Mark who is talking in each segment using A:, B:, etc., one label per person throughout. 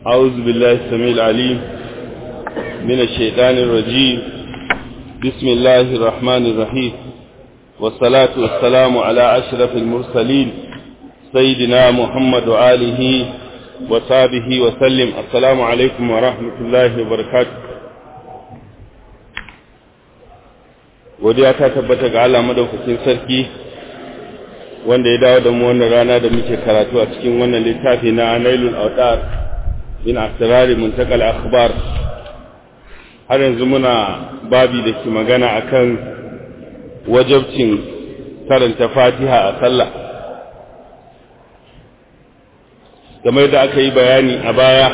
A: أعوذ بالله السميع العليم من الشيطان الرجيم بسم الله الرحمن الرحيم والصلاة والسلام على أشرف المرسلين سيدنا محمد وآله وصحبه وسلم السلام عليكم ورحمة الله وبركاته godiya ta tabbata ga Allah madaukakin sarki wanda ya dawo da mu wannan rana da muke karatu a cikin wannan littafi na Nailul Awtar min asrari muntakal akhbar har yanzu muna babi da ke magana akan wajabcin karanta Fatiha a sallah game da aka yi bayani a baya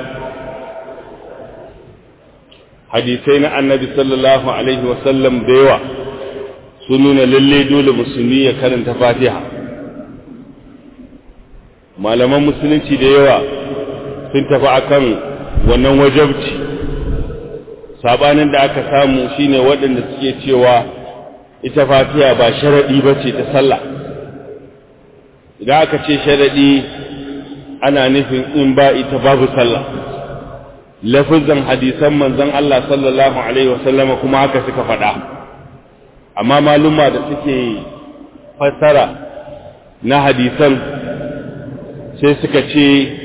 A: hadisai na annabi sallallahu alaihi wasallam da yawa sun nuna lalle dole musulmi ya karanta fatiha malaman musulunci da yawa sun tafi akan wannan wajabci sabanin da aka samu shine waɗanda suke cewa ita fatiha ba sharaɗi ba ce ta sallah idan aka ce sharaɗi ana nufin in ba ita babu sallah lafizan hadisan manzon Allah sallallahu alaihi wasallama kuma haka suka faɗa amma maluma da suke fassara na hadisan sai suka ce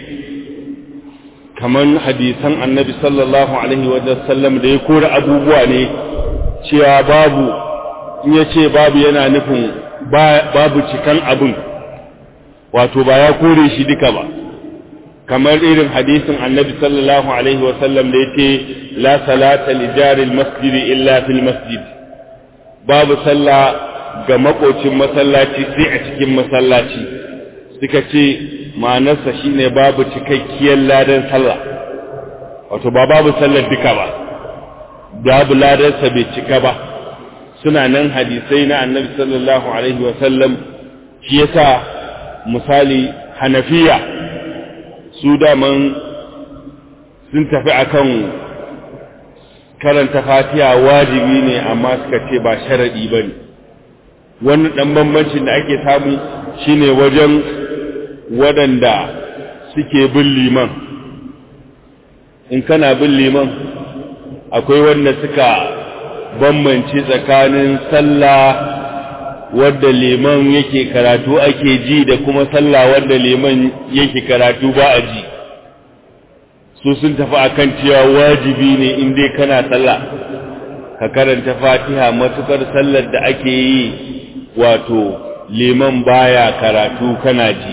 A: kaman hadisan annabi sallallahu alaihi wasallam da ya kore abubuwa ne cewa babu in ya ce babu yana nufin babu cikan abin wato ba ya kore shi duka ba kamar irin hadisin annabi sallallahu alaihi wasallam da yake la salata li jaril masjidi illa fil masjid babu sallah ga makocin masallaci sai a cikin masallaci suka ce ma'anarsa shine babu cikakkiyar ladan sallah wato ba babu sallar duka ba babu ladarsa bai cika ba suna nan hadisai na annabi sallallahu alaihi wasallam shi yasa misali hanafiya su daman sun tafi akan karanta fatiha wajibi ne amma suka ce ba sharadi ba ne wani ɗan bambancin da ake samu shine wajen waɗanda suke bin liman in kana bin liman akwai wanda suka bambance tsakanin sallah wadda liman yake karatu ake ji da kuma sallah wadda liman yake karatu ba a ji su sun tafi akan cewa wajibi ne in dai kana sallah ka karanta fatiha matukar sallar da ake yi wato liman baya karatu kana ji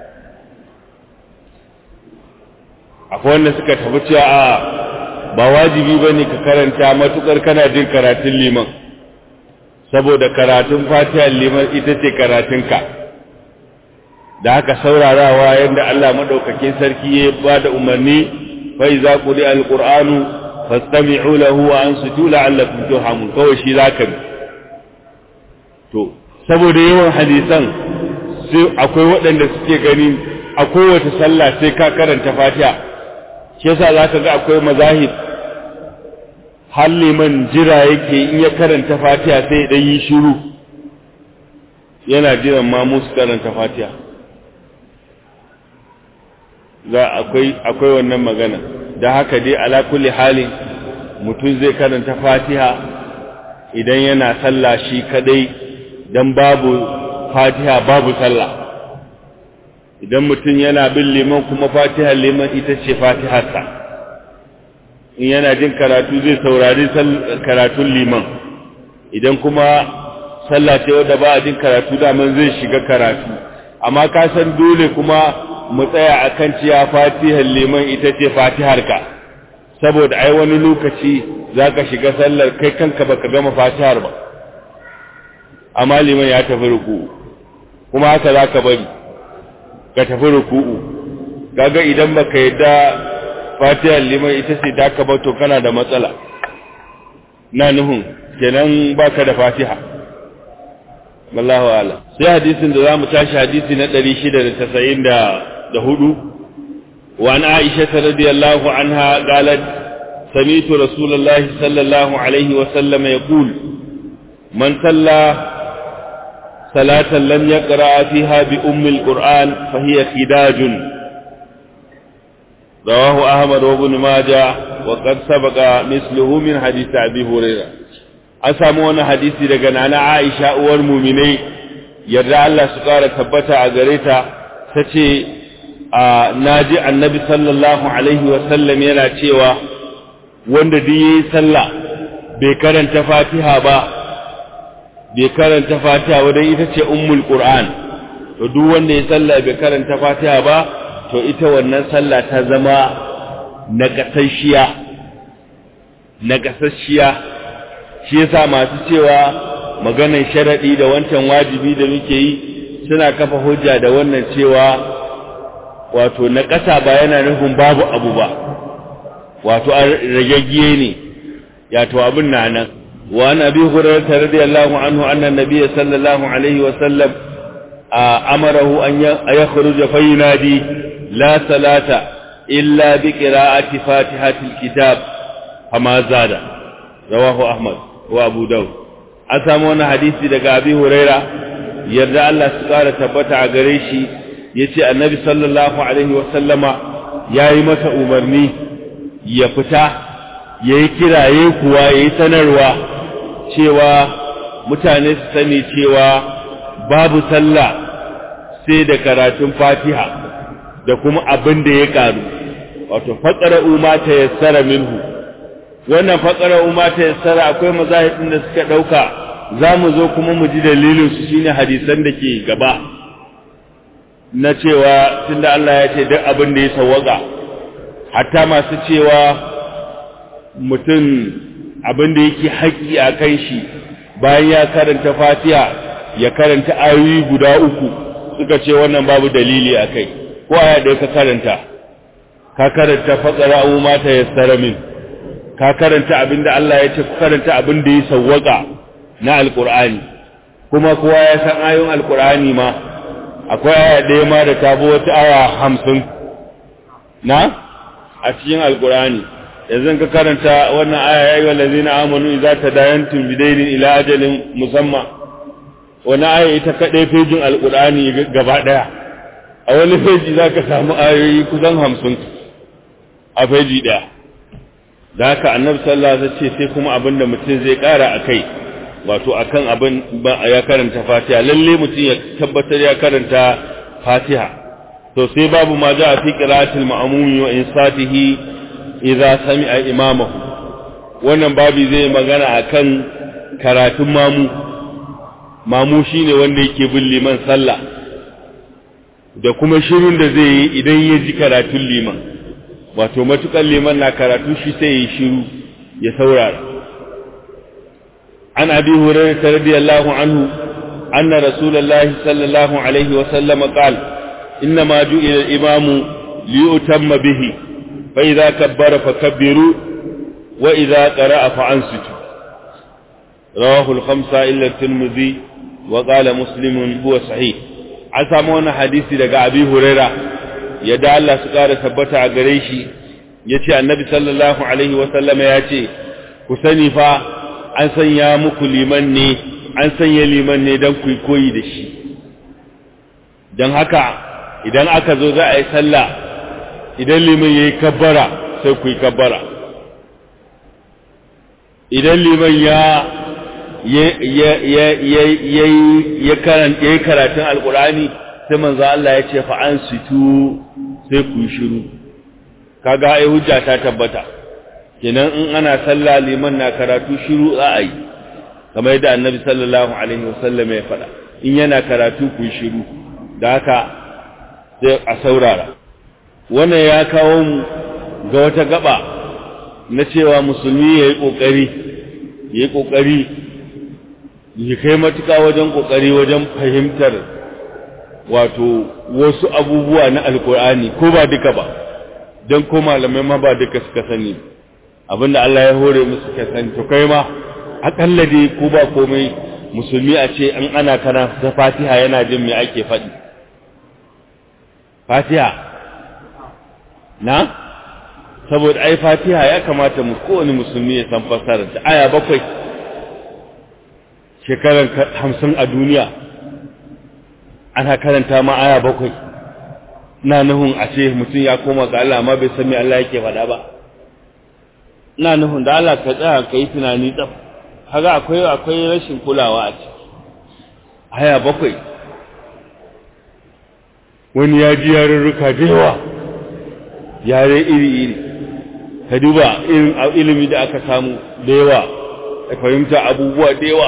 A: akwai wanda suka tafi cewa a ba wajibi bane ka karanta matukar kana jin karatun liman saboda karatun fatihar liman ita ce karatunka da haka saurarawa yadda Allah maɗaukakin sarki ya ba da umarni fa iza quri alqur'anu fastami'u lahu wa ansitu la'allakum turhamun kawai shi zaka bi to saboda yawan hadisan sai akwai waɗanda suke gani a kowace sallah sai ka karanta fatiha shi yasa zaka ga akwai mazahib har liman jira yake in ya karanta fatiha sai ya yi shiru yana jiran ma musu karanta fatiha za akwai akwai wannan magana da haka dai ala kulli halin mutum zai karanta fatiha idan yana sallah shi kadai dan babu fatiha babu sallah idan mutum yana bin liman kuma fatiha liman ita ce fatiharsa in yana jin karatu zai saurari karatun liman idan kuma sallah ce wadda ba a jin karatu daman zai shiga karatu amma ka san dole kuma mu tsaya akan cewa fatihar liman ita ce fatiharka saboda ai wani lokaci zaka shiga sallar kai kanka baka gama fatihar ba amma liman ya tafi ruku'u kuma haka zaka bari ka tafi ruku'u kaga idan baka yadda fatihar liman ita ce da ka bato kana da matsala na nuhun kenan baka da fatiha wallahu ala sai hadisin da zamu tashi hadisi na 694 wa an aisha radiyallahu anha qalat سمعت رسول الله صلى الله عليه وسلم يقول من صلى صلاة لم يقرأ فيها بأم القرآن فهي خداج rawahu ahmad wa ibn majah wa qad sabaqa misluhu min hadith abi hurairah an samu wani hadisi daga nana aisha uwar mu'minai yarda Allah su kara tabbata a gare ta tace naji annabi sallallahu alaihi wa sallam yana cewa wanda duk yayi sallah bai karanta fatiha ba bai karanta fatiha ba dan ita ce ummul qur'an to duk wanda ya sallah bai karanta fatiha ba to ita wannan sallah ta zama nagasasshiya nagasasshiya shi yasa masu cewa maganar sharadi da wancan wajibi da muke yi suna kafa hujja da wannan cewa wato na ƙasa ba yana nufin babu abu ba wato ragaggiye ne yato abin na nan wa an abi hurairah radiyallahu anhu anna nabiy sallallahu alaihi wa sallam amarahu an yakhruja fa yunadi la salata illa bi qira'ati fatihatil kitab fama zada rawahu ahmad wa abu daud an samu wani hadisi daga abi hurairah yarda Allah su kara tabbata a gare shi yace annabi sallallahu alaihi wa sallama yayi masa umarni ya fita yayi kiraye kuwa yayi sanarwa cewa mutane su sani cewa babu sallah sai da karatun Fatiha da kuma abin da ya karu wato faqara umma ta yassara minhu wannan faqara umma ta yassara akwai mazahibin da suka dauka zamu zo kuma mu ji dalilin su shine hadisan da ke gaba na cewa tunda Allah ya ce duk abin da ya sawwaka hatta masu cewa mutum abin da yake haƙƙi a kan shi bayan ya karanta fatiha ya karanta ayoyi guda uku suka ce wannan babu dalili a kai ko aya da ka karanta ka karanta faƙara abu mata ya tsara min ka karanta abin da Allah ya ce ku karanta abin da ya sawwaka na alƙur'ani kuma kowa ya san ayoyin alƙur'ani ma akwai aya ɗaya ma da ta bi wata aya hamsin na a cikin alkurani yanzu ka karanta wannan aya ya yi wallazi na amanu idza tadayantum bidainin ila ajalin musamma wani aya ita kaɗai fejin alkurani gaba ɗaya a wani feji za ka samu ayoyi kusan hamsin a feji ɗaya da haka annabi sallallahu alaihi ce sai kuma abin da mutum zai ƙara a kai wato akan abin ya karanta fatiha lalle mutum ya tabbatar ya karanta fatiha to sai babu ma ja fi qira'atil ma'mum wa insatihi idza sami'a imamahu wannan babu zai magana akan karatun mamu mamu shine wanda yake bin liman sallah da kuma shirin da zai yi idan ya ji karatun liman wato matukan liman na karatu shi sai ya shiru ya saurara an abi hurairah radiyallahu anhu anna rasulullahi sallallahu alaihi wa sallam qala إنما جئل الإمام ليؤتم به فإذا كبر فكبروا وإذا قرأ فأنصتوا رواه الخمسة إلا الترمذي وقال مسلم هو صحيح عسامون حديثي لقى أبي هريرة يدعى الله سقارة ثبت عقريشي يتي النبي صلى الله عليه وسلم ياتي كسني فا an sanya muku liman ne an sanya liman ne don ku koyi da shi don haka idan aka zo za a yi sallah idan liman ya yi kabbara sai ku yi kabbara idan liman ya ya yi karatun alkurani sai manzo Allah ya ce fa'an situ sai ku yi shiru kaga ai hujja ta tabbata kenan in ana sallah liman na karatu shiru za a yi kamar yadda annabi sallallahu alaihi wasallam ya faɗa in yana karatu ku yi shiru da haka sai a saurara wannan ya kawo mu ga wata gaba na cewa musulmi ya yi ƙoƙari ya yi ƙoƙari ya kai matuƙa wajen ƙoƙari wajen fahimtar wato wasu abubuwa na alkur'ani ko ba duka ba don ko malamai ma ba duka suka sani abinda Allah ya hore musu suka sani to kai ma akalla dai ko ba komai musulmi a ce an ana kana ta fatiha yana jin me ake faɗi fatiha na saboda ai fatiha ya kamata mu kowane musulmi ya san fassarar ta aya bakwai shekaran hamsin a duniya ana karanta ma aya bakwai na nuhun a ce mutum ya koma ga Allah amma bai san me Allah yake faɗa ba ina nuhun da Allah ka tsaya ka yi tunani tsaf kaga akwai akwai rashin kulawa a ciki haya bakwai wani ya ji yarurruka da yawa yare iri-iri ka duba irin ilimi da aka samu da yawa da fahimta abubuwa da yawa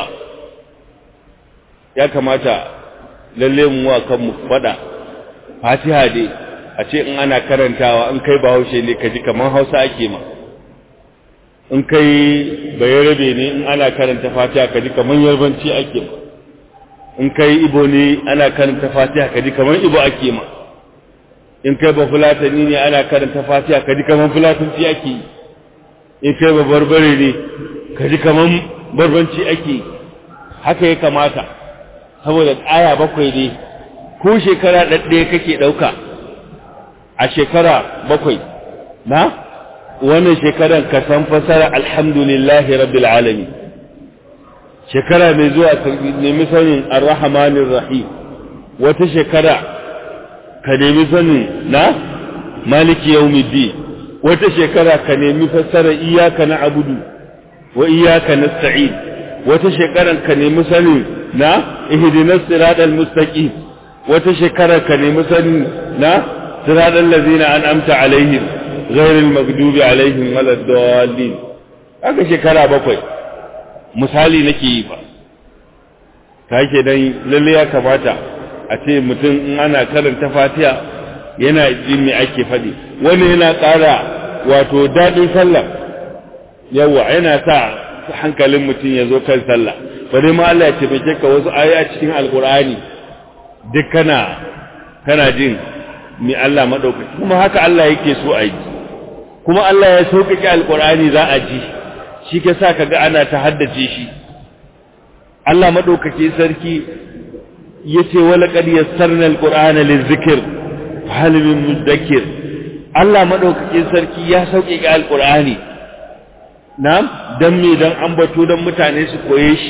A: ya kamata lalle mu wa kanmu faɗa fatiha dai a ce in ana karantawa in kai bahaushe ne ka ji kamar hausa ake ma in kai bayarabe ne in ana karanta fatiha ka ji kamar yarbanci ake ma in kai ibo ne ana karanta fatiha ka ji kamar ibo ake ma in kai ba fulatani ne ana karanta fatiha ka ji kamar fulatanci ake yi in kai ba barbare ne ka ji kamar barbanci ake yi haka ya kamata saboda aya bakwai ne ko shekara ɗaɗɗaya kake ɗauka a shekara bakwai na wannan shekaran ka san fasara alhamdulillahi rabbil alamin shekara mai zuwa ka nemi sanin arrahmanir rahim wata shekara ka nemi sanin na maliki yawmiddin wata shekara ka nemi fassara iyyaka na'budu wa iyyaka nasta'in wata shekaran ka nemi sanin na ihdinas siratal mustaqim wata shekara ka nemi sanin na siratal ladzina an'amta alaihim ghairil maghdubi alaihim waladdallin haka shekara bakwai misali nake yi ba ta ke dan lalle ya kamata a ce mutum in ana karanta fatiha yana jin me ake faɗi wani yana ƙara wato daɗin sallah yawa yana sa hankalin mutum ya zo kan sallah bari ma Allah ya taimake ka wasu aya cikin alkur'ani duk kana kana jin me Allah madaukaki kuma haka Allah yake so a yi kuma Allah ya sauƙaƙe alkur'ani za a ji shi ke sa kaga ana ta haddace shi Allah madaukake sarki yace wala qad yassarna alqur'ana lizikr hal min mudakkir Allah madaukake sarki ya sauke ga alqur'ani na'am dan me dan ambato dan mutane su koye shi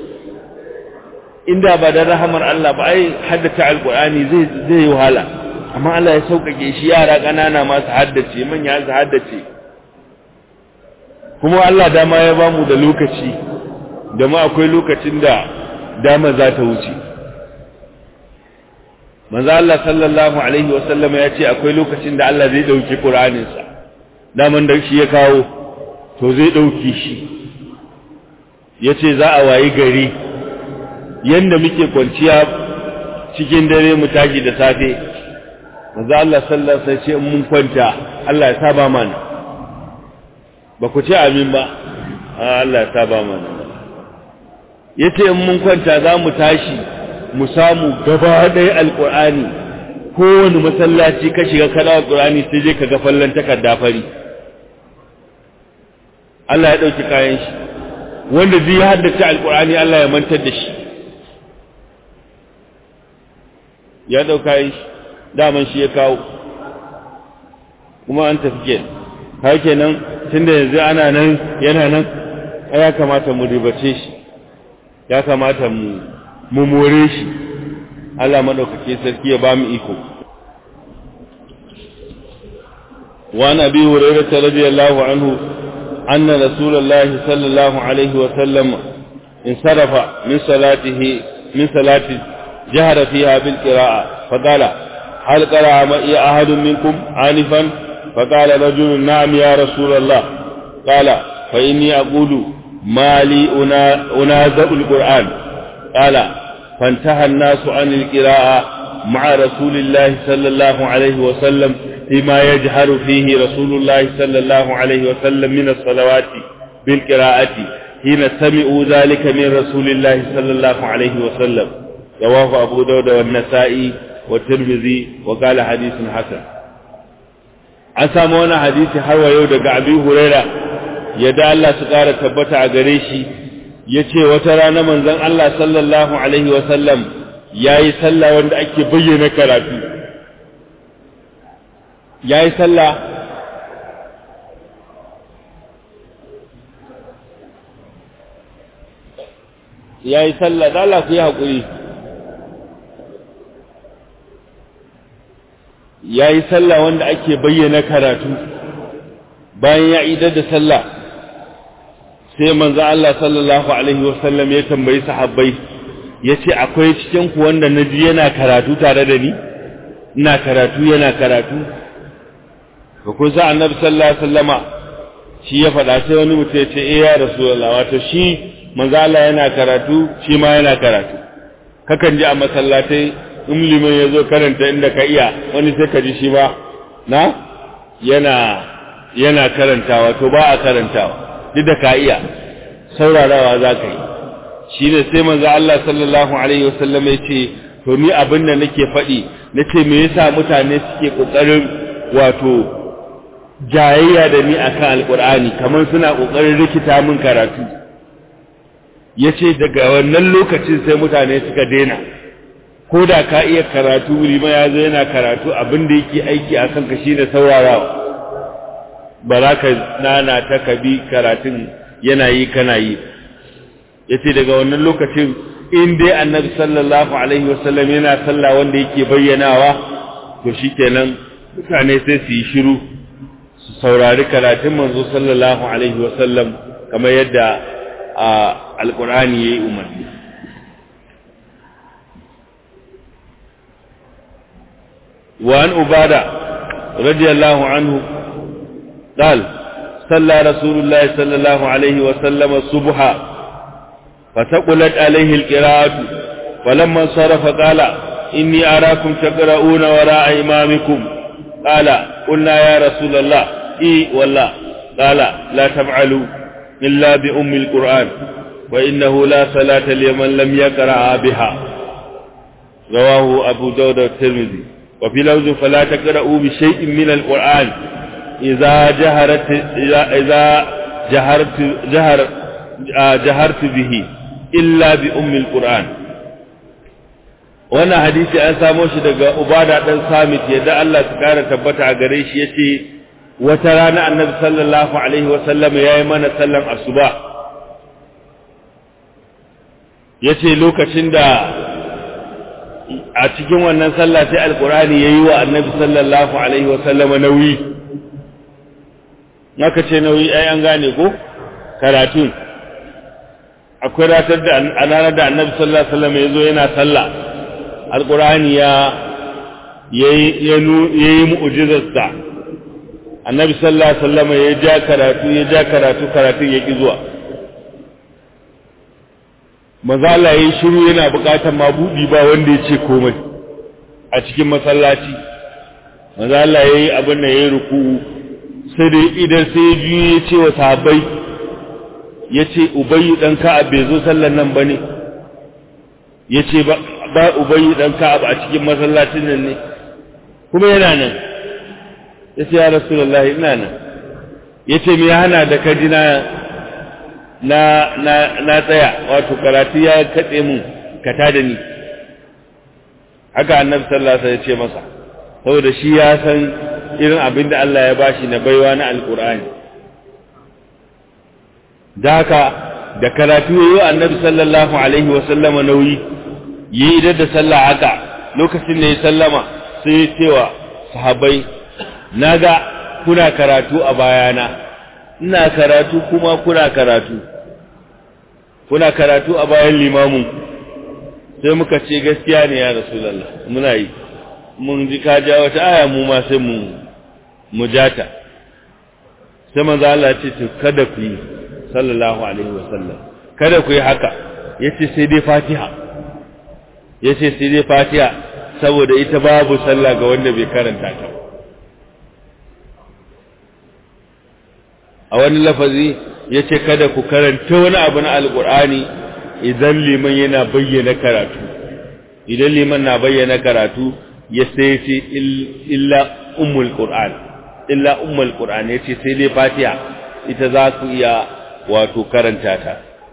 A: inda ba da rahamar Allah ba ai haddace alqur'ani zai zai wahala amma Allah ya sauƙaƙe shi yara ƙanana ma su haddace manya su haddace kuma Allah dama ya bamu da lokaci da ma akwai lokacin da dama za ta wuce manzo Allah sallallahu alaihi wa sallam ya ce akwai lokacin da Allah zai dauki Qur'anin sa daman da shi ya kawo to zai dauki shi yace za a wayi gari yanda muke kwanciya cikin dare mu tashi da safe manzo Allah sallallahu alaihi wa sallam ce mun kwanta Allah ya saba mana ba ku ce amin ba Allah ya saba mana yace in mun kwanta za mu tashi mu samu gaba ɗaya alƙur'ani kowane masallaci ka shiga kada alƙur'ani sai je ka ga fallan takarda fari Allah ya ɗauki kayan shi wanda zai haddace alƙur'ani Allah ya mantar da shi ya ɗauka kayan shi daman shi ya kawo kuma an tafi kenan har kenan tunda yanzu ana nan yana nan ya kamata mu ribace shi ya kamata mu mu more shi Allah madaukake sarki ya ba mu iko wa nabi hurairah radiyallahu anhu anna rasulullahi sallallahu alaihi wa sallam insarafa min salatihi min salati jahara fiha bil qira'a faqala hal qara'a ma ya ahadun minkum anifan فقال رجل نعم يا رسول الله قال فإني أقول ما لي أنازع القرآن قال فانتهى الناس عن القراءة مع رسول الله صلى الله عليه وسلم فيما يجهر فيه رسول الله صلى الله عليه وسلم من الصلوات بالقراءة حين سمعوا ذلك من رسول الله صلى الله عليه وسلم رواه أبو داود والنسائي والترمذي وقال حديث حسن an samu wani hadisi har wa yau daga abi huraira yadda Allah su ƙara tabbata a gare shi ya ce wata rana manzon Allah sallallahu alaihi wasallam ya yi sallah wanda ake bayyana karatu ya yi sallah ya yi sallah da Allah ku yi haƙuri yayi sallah wanda ake bayyana karatu bayan ya idar da sallah sai manzo Allah sallallahu alaihi wasallam ya tambayi sahabbai yace akwai cikin ku wanda naji yana karatu tare da ni ina karatu yana karatu ko kun sa annabi sallallahu alaihi wasallama shi ya faɗa sai wani mutum ya ce eh ya rasulullah wato shi manzo Allah yana karatu shi ma yana karatu kakan ji a masallatai in liman ya zo karanta inda ka iya wani sai ka ji shi ba na yana yana karantawa to ba a karantawa duk da ka iya saurarawa za ka yi shi ne sai manzo Allah sallallahu alaihi wasallam ya ce to ni abin da nake faɗi na ce me yasa mutane suke ƙoƙarin wato jayayya da ni akan alƙur'ani kamar suna ƙoƙarin rikita min karatu ya ce daga wannan lokacin sai mutane suka daina ko da ka iya karatu lima ya zo yana karatu abin da yake aiki a kanka shi ne saurarawa ba za ka nana ta kabi karatun yana yi kana yi ya ce daga wannan lokacin in dai annabi sallallahu alaihi wasallam yana sallah wanda yake bayyanawa to shi kenan mutane sai su yi shiru su saurari karatun manzo sallallahu alaihi wasallam kamar yadda a alkur'ani ya yi umarni وعن أبادة رضي الله عنه قال صلى رسول الله صلى الله عليه وسلم الصبح فثقلت عليه القراءة فلما انصرف قال إني أراكم تقرؤون وراء إمامكم قال قلنا يا رسول الله إي والله قال لا تفعلوا إلا بأم القرآن وإنه لا صلاة لمن لم يقرأ بها رواه أبو داود الترمذي وفي لوز فلا تقرأوا بشيء من القرآن إذا جهرت إذا جهرت جهر جهرت به إلا بأم القرآن wannan hadisi an samo shi daga Ubada dan Samit yadda Allah ta kara tabbata a gare shi yace wata rana Annabi sallallahu alaihi wasallam yayi mana sallan asuba yace lokacin da a cikin wannan sallah sai alkurani yayi wa annabi sallallahu alaihi wasallama nauyi naka ce nauyi ai an gane ko karatun akwai ratar da a ranar da annabi sallallahu alaihi wasallam yazo yana sallah alkurani ya yayi yayi mu'jizarsa annabi sallallahu alaihi wasallama ya ja karatu ya ja karatu karatun ya ki zuwa maza Allah yayi shiru yana bukatar mabudi ba wanda ya ce komai a cikin masallaci maza Allah yayi abin da yayi ruku'u sai dai idan sai ya ji ya ce wa sahabbai ya ce ubayyu dan ka'ab bai zo sallar nan bane ya ce ba ba ubayyu dan ka'ab a cikin masallacin nan ne kuma yana nan ya ce ya rasulullahi ina nan ya ce me ya hana da kajina na na na tsaya wato karatu ya katse mun kata da ni haka annabi sallallahu alaihi wasallam ya ce masa saboda shi ya san irin abin da Allah ya bashi na baiwa na alqur'ani da haka da karatu yayi annabi sallallahu alaihi wasallam nauyi yi idan da sallah haka lokacin da ya sallama sai ya cewa sahabbai naga kuna karatu a bayana ina karatu kuma kuna karatu kuna karatu a bayan limamin sai muka ce gaskiya ne ya rasulullah muna yi mun ji ka ja wata aya mu ma sai mu mujata sai manzo Allah ce to kada ku yi sallallahu alaihi wasallam kada ku yi haka yace sai dai Fatiha yace sai dai Fatiha saboda ita babu sallah ga wanda bai karanta ta a wani lafazi ya ce kada ku karanta wani abu na alkur'ani idan liman yana bayyana karatu idan liman na bayyana karatu ya sai ce illa ummul qur'an illa ummul qur'an ya ce sai dai fatiha ita za ku iya wato karanta ta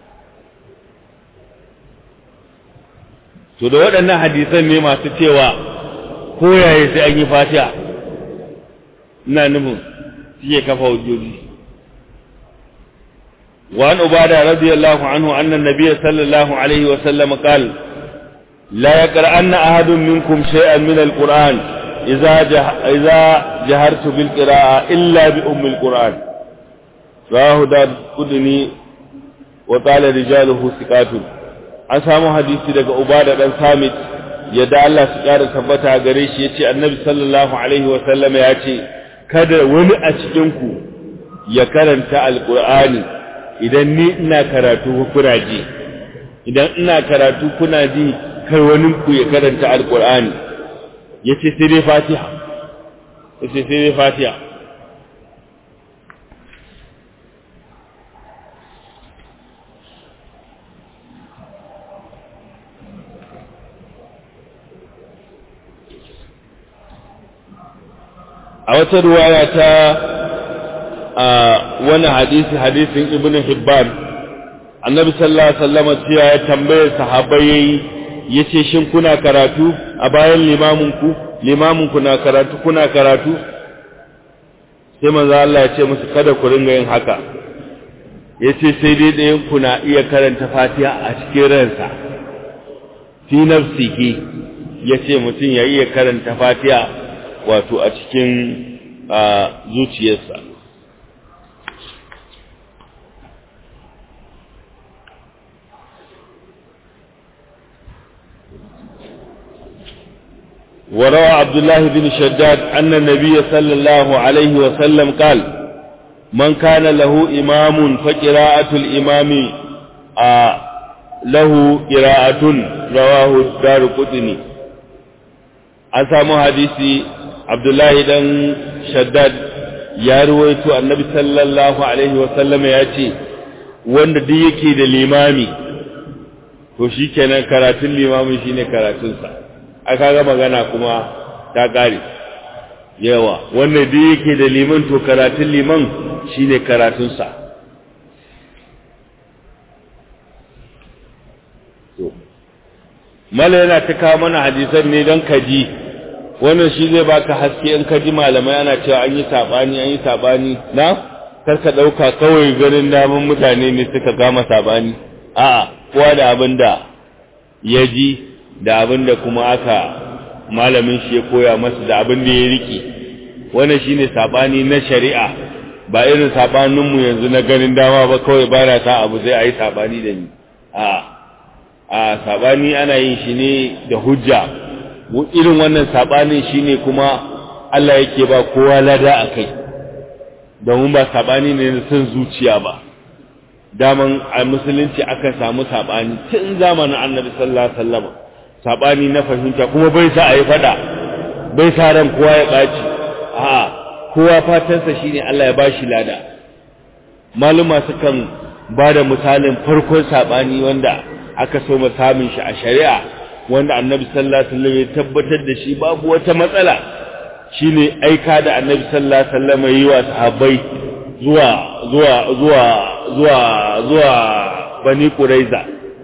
A: to da waɗannan hadisan ne masu cewa koyaye sai an yi fatiha ina nufin suke kafa hujjoji وعن عبادة رضي الله عنه أن النبي صلى الله عليه وسلم قال لا يقرأن أحد منكم شيئا من القرآن idza idza jahartu bil qira'a illa bi ummi al qur'an rahu da kudni wa qala rijaluhu thiqatun an samu hadisi daga ubada dan samit yadda Allah su kara tabbata gare shi yace annabi sallallahu alaihi wa sallama yace kada wani a cikin ku ya karanta alqur'ani idan ni ina karatu kuna ji idan ina karatu kuna ji kar wani ku ya karanta alqur'ani yace sai dai fatiha yace sai dai fatiha a wata ruwaya ta wani hadisi hadisin ibnu hibban annabi sallallahu alaihi wasallam cewa ya tambaye sahabbai yayi yace shin kuna karatu a bayan limamin ku limamin ku na karatu kuna karatu sai manzo Allah ya ce musu kada ku ringa yin haka yace sai dai ɗayan ku na iya karanta Fatiha a cikin ransa fi nafsihi yace mutum ya iya karanta Fatiha wato a cikin zuciyarsa وروى عبد الله بن شداد أن النبي صلى الله عليه وسلم قال من كان له إمام فقراءة الإمام آه له قراءة رواه الدار قطني أسامو حديثي عبد الله بن شداد ya ruwaito annabi sallallahu alaihi wasallam ya ce wanda duk yake da limami to shikenan karatun limami shine karatunsa aka ga magana kuma ta kare yawa wanda duk yake da liman to karatun liman shine karatunsa to mala yana ta kawo mana hadisan ne don kaji wannan shi zai baka haske in ka ji malamai ana cewa an yi sabani an yi sabani na karka dauka kawai ganin daman mutane ne suka gama sabani a'a kowa da abin da ya ji da abin da kuma aka malamin shi ya koya masa da abin da ya rike wannan shine sabani na shari'a ba irin sabanin mu yanzu na ganin dama ba kawai ba na sa abu zai ayi sabani da ni a a sabani ana yin shi ne da hujja irin wannan sabanin shine kuma Allah yake ba kowa lada akai domin ba sabani ne na son zuciya ba daman a musulunci aka samu sabani tun zamanin Annabi sallallahu alaihi wasallam sabani na fahimta kuma bai sa ayi fada bai sa ran kowa ya baci a'a kowa fatansa shine Allah ya bashi lada maluma sukan bada misalin farkon sabani wanda aka so mu samun shi a shari'a wanda annabi sallallahu alaihi wasallam ya tabbatar da shi babu wata matsala shine aika da annabi sallallahu alaihi wasallam yi wa sahabbai zuwa zuwa zuwa zuwa zuwa bani quraiza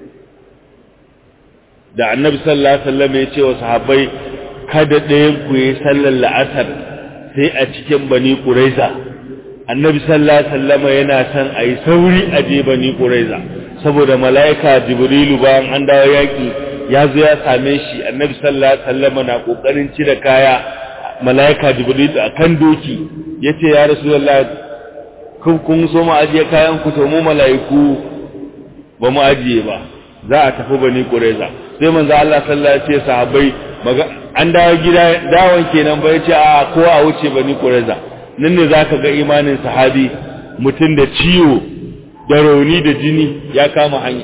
A: da annabi sallallahu alaihi wasallam ya ce wa sahabbai kada ɗayan ku yi sallar la'asar sai a cikin bani quraiza annabi sallallahu alaihi wasallam yana son a yi sauri a je bani quraiza saboda mala'ika jibrilu bayan an dawo yaki ya zo ya same shi annabi sallallahu alaihi wasallam na kokarin cire kaya malaika jibril akan doki yace ya rasulullah kun kun so mu ajiye kayan ku to mu malaiku ba mu ajiye ba za a tafi bani qurayza sai manzo Allah sallallahu alaihi wasallam sahabbai an dawo gida dawon kenan ba yace a ko a wuce bani qurayza nan ne zaka ga imanin sahabi mutum da ciwo da rauni da jini ya kama hanya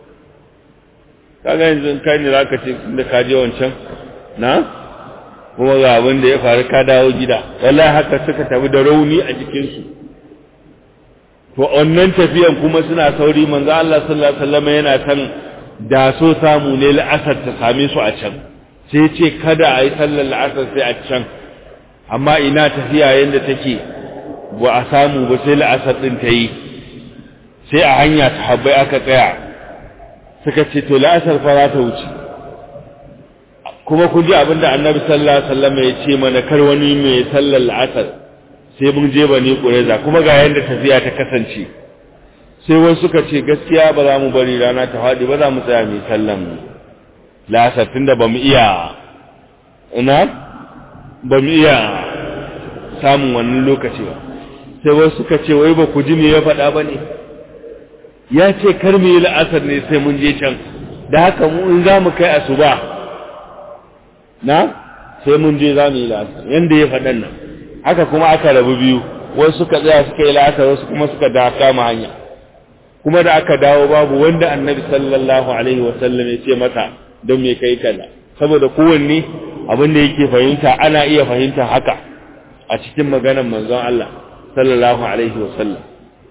A: kaga yanzu kai ne zaka ce da ka je wancan na kuma ga abin da ya faru ka dawo gida wallahi haka suka tafi da rauni a jikin su to wannan tafiyan kuma suna sauri manzo Allah sallallahu alaihi wasallam yana kan da so samu ne la'asar ta same su a can sai ce kada a yi sallar la'asar sai a can amma ina tafiya yanda take ba a samu ba sai la'asar din ta yi sai a hanya ta habbai aka tsaya suka ce to la'asar fa za ta wuce kuma kun ji abinda annabi sallallahu alaihi wasallam ya ce mana kar wani mai sallar la'asar sai mun je bani qurayza kuma ga yanda tafiya ta kasance sai wasu suka ce gaskiya ba za mu bari rana ta fadi ba za mu tsaya mai sallan la'asar tunda ba mu iya ina ba mu iya samun wannan lokaci ba sai wasu suka ce wai ba ku ji me ya faɗa ba ne ya ce kar mu yi la'asar ne sai mun je can da haka mu in za mu kai asuba na sai mun je za mu yi la'asar yanda ya faɗan nan haka kuma aka rabu biyu wasu suka tsaya suka yi la'asar wasu kuma suka da kama hanya kuma da aka dawo babu wanda annabi sallallahu alaihi wasallam ya ce mata don me kai kaza saboda kowanne abin da yake fahimta ana iya fahimta haka a cikin maganar manzon Allah sallallahu alaihi wasallam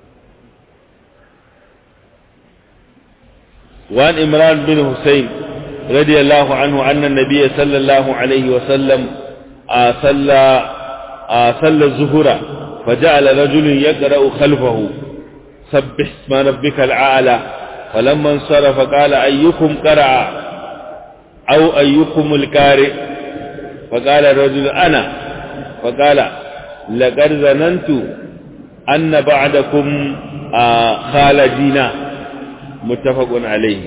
A: وعن إمران بن حسين رضي الله عنه أن النبي صلى الله عليه وسلم صلى صلى الظهر فجعل رجل يقرأ خلفه سبح اسم ربك العالى فلما انصرف قال أيكم قرأ أو أيكم الكارئ فقال الرجل أنا فقال لقد ظننت أن بعدكم خالدين متفق عليه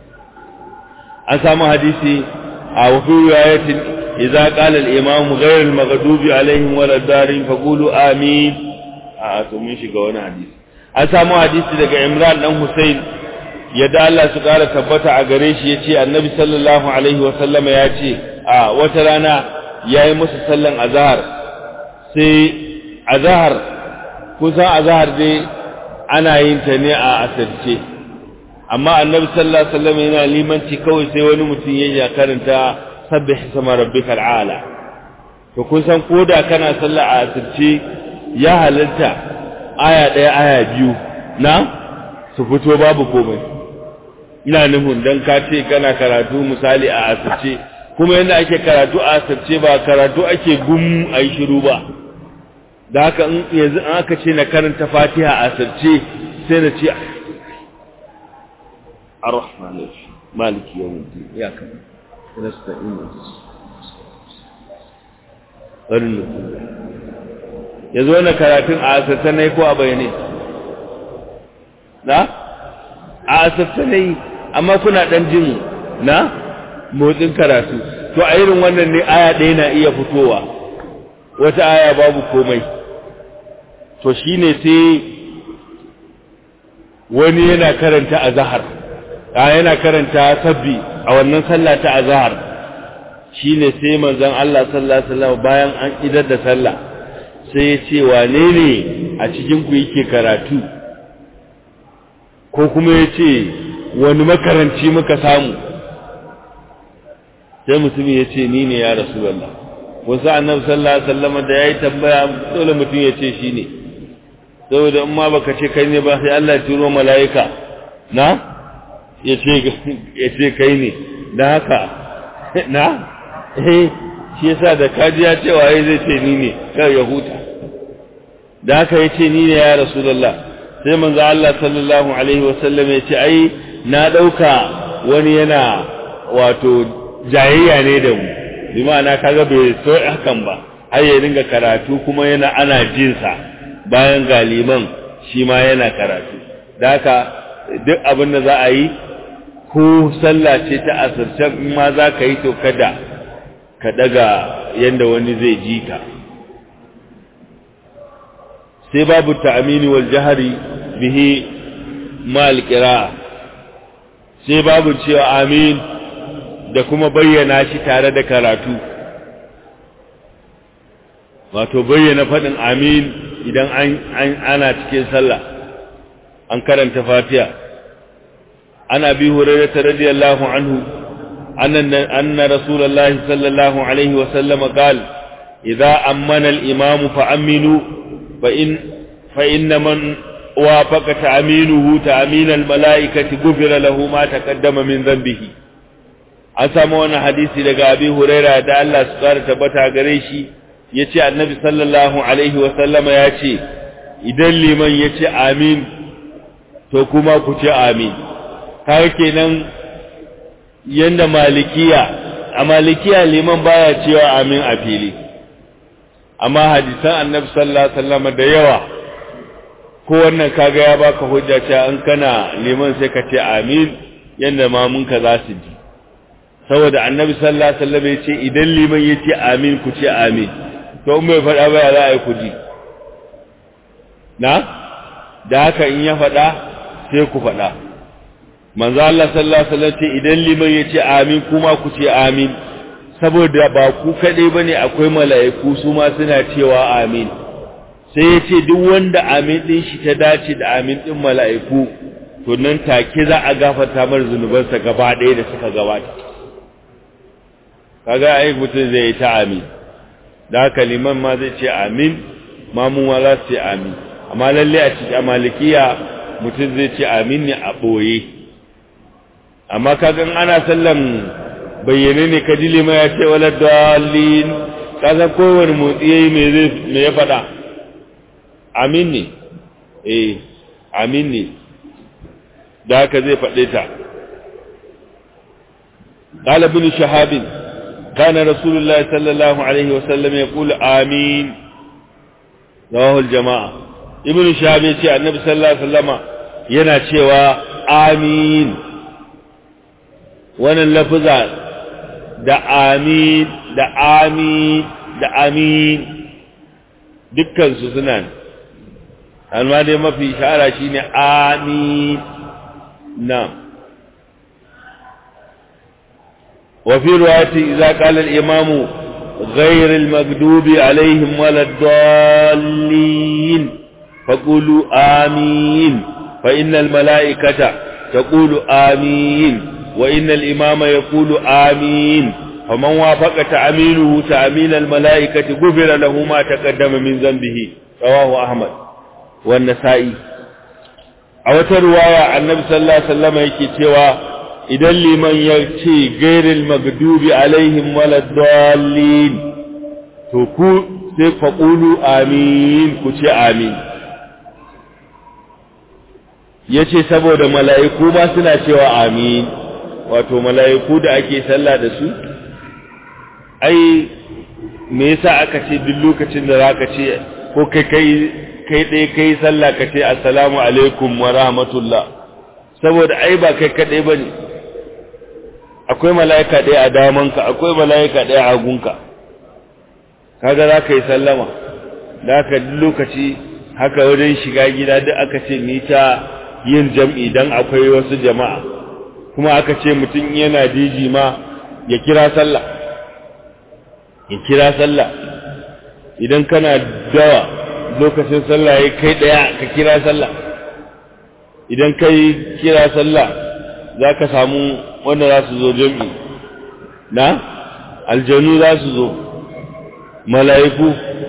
A: أسامة حديثي أو في رواية إذا قال الإمام غير المغضوب عليهم ولا الدارين فقولوا آمين أتمنى شكونا حديث أسامة حديثي لك عمران بن حسين yadda Allah su ƙara tabbata a gare shi ya ce annabi sallallahu alaihi wasallam ya ce a wata rana ya yi musu sallan azahar sai azahar kusan azahar dai ana yin ta ne a asirce amma annabi sallallahu alaihi wasallam yana limanci kawai sai wani mutum ya karanta sabbih sama rabbikal ala to kun san koda kana sallah a asirce ya halarta aya ɗaya aya biyu na su fito babu komai ina nufin dan ka ce kana karatu misali a asirce kuma yadda ake karatu a asirce ba karatu ake gum a yi shiru ba da haka in yanzu an aka ce na karanta fatiha a asirce sai na ce ar-rahman maliki yawmiddin ya kan nasta'in wannan yanzu wannan karatun a asirce ne ko a bayyane na a asirce ne amma kuna dan jin na motsin karatu to a irin wannan ne aya ɗaya na iya fitowa wata aya babu komai to shine sai wani yana karanta azhar a yana karanta sabbi a wannan sallah ta azhar shine sai manzon Allah sallallahu alaihi wasallam bayan an idar da sallah sai ya ce wane ne a cikin ku yake karatu ko kuma ya ce wani makaranci muka samu sai mutumin ya ce ni ne ya rasulallah wasu annabi sallallahu alaihi wasallam da yayi tambaya dole mutum ya ce shi ne saboda in ma baka ce kai ne ba sai Allah ya turo mala'ika na ya ce ya ce kai ne dan haka na eh shi yasa da kaji ya ce waye zai ce ni ne kai ya huta da haka ya ce ni ne ya rasulallah sai manzo Allah sallallahu alaihi wasallam ya ce ai na dauka wani yana wato jayayya ne da mu bi ma'ana kaga bai so hakan ba har ya dinga karatu kuma yana ana jin sa bayan galiman shi ma yana karatu da haka duk abin da za a yi ko sallah ce ta asirce in ma za ka yi to kada ka daga yanda wani zai ji ka sai babu ta'amini wal jahari bihi mal qira'a sai babu cewa amin da kuma bayyana shi tare da karatu wato bayyana faɗin amin idan an ana cikin sallah an karanta fatiha ana bi hurairah radiyallahu anhu anna anna rasulullahi sallallahu alaihi wa sallam qala idza ammana al-imamu fa aminu fa in fa inna man wafaqa ta'minuhu ta'min al-mala'ikati ghufira lahu ma taqaddama min dhanbihi an samu wani hadisi daga abi huraira da Allah su kara tabbata gare shi ya ce annabi sallallahu alaihi wasallama ya ce idan liman ya ce amin to kuma ku ce amin har kenan yanda malikiya a malikiya liman baya cewa amin a fili amma hadisan annabi sallallahu alaihi wasallama da yawa ko wannan kaga ya baka hujja cewa in kana liman sai ka ce amin yanda mamunka za su ji saboda annabi sallallahu alaihi wasallam ya ce idan liman ya ce amin ku ce amin to in bai faɗa ba ya za a yi ku ji na da haka in ya faɗa sai ku faɗa manzo Allah sallallahu alaihi wasallam ce idan liman ya ce amin kuma ku ce amin saboda ba ku kaɗai bane akwai mala'iku su ma suna cewa amin sai ya ce duk wanda amin ɗin shi ta dace da amin ɗin mala'iku to nan take za a gafarta mar zunubansa gaba ɗaya da suka gabata kaga ai mutum zai yi ta amin da haka liman ma zai ce amin mamun ma za su ce amin amma lalle a cikin malikiya mutum zai ce amin ne a ɓoye amma kaga ana sallan bayyane ne ka ji liman ya ce wala dalilin kaga kowane motsi yayi me zai me ya faɗa amin ne eh amin ne da haka zai faɗe ta قال ابن شهاب كان رسول الله صلى الله عليه وسلم يقول آمين رواه الجماعة ابن شهاب يقول النبي صلى الله عليه وسلم yana cewa amin wannan lafuza da amin da amin da amin dukkansu suna amma dai mafi shahara shine amin na وفي رواية إذا قال الإمام غير المكذوب عليهم ولا الضالين فقولوا آمين فإن الملائكة تقول آمين وإن الإمام يقول آمين فمن وافق تأمينه تأمين الملائكة غفر له ما تقدم من ذنبه رواه أحمد والنسائي أو رواية النبي صلى الله عليه وسلم يكي cewa idan liman ya ce gairil magdubi alaihim waladdallin to ku sai faqulu amin ku ce amin yace saboda mala'iku ma suna cewa amin wato mala'iku da ake sallah da su ai me yasa aka ce duk lokacin da zaka ce ko kai kai kai dai kai sallah ka ce assalamu alaikum wa rahmatullah saboda ai ba kai kadai bane akwai mala'ika ɗaya a damanka akwai mala'ika ɗaya a gunka kaga za ka yi sallama da aka lokaci haka wajen shiga gida duk aka ce mita yin jam'i don akwai wasu jama'a kuma aka ce mutum yana diji ma ya kira sallah ya kira sallah idan kana dawa lokacin sallah ya kai ɗaya ka kira sallah idan kai kira sallah za ka samu wanda za su zo jam'i na aljanu za su zo mala'iku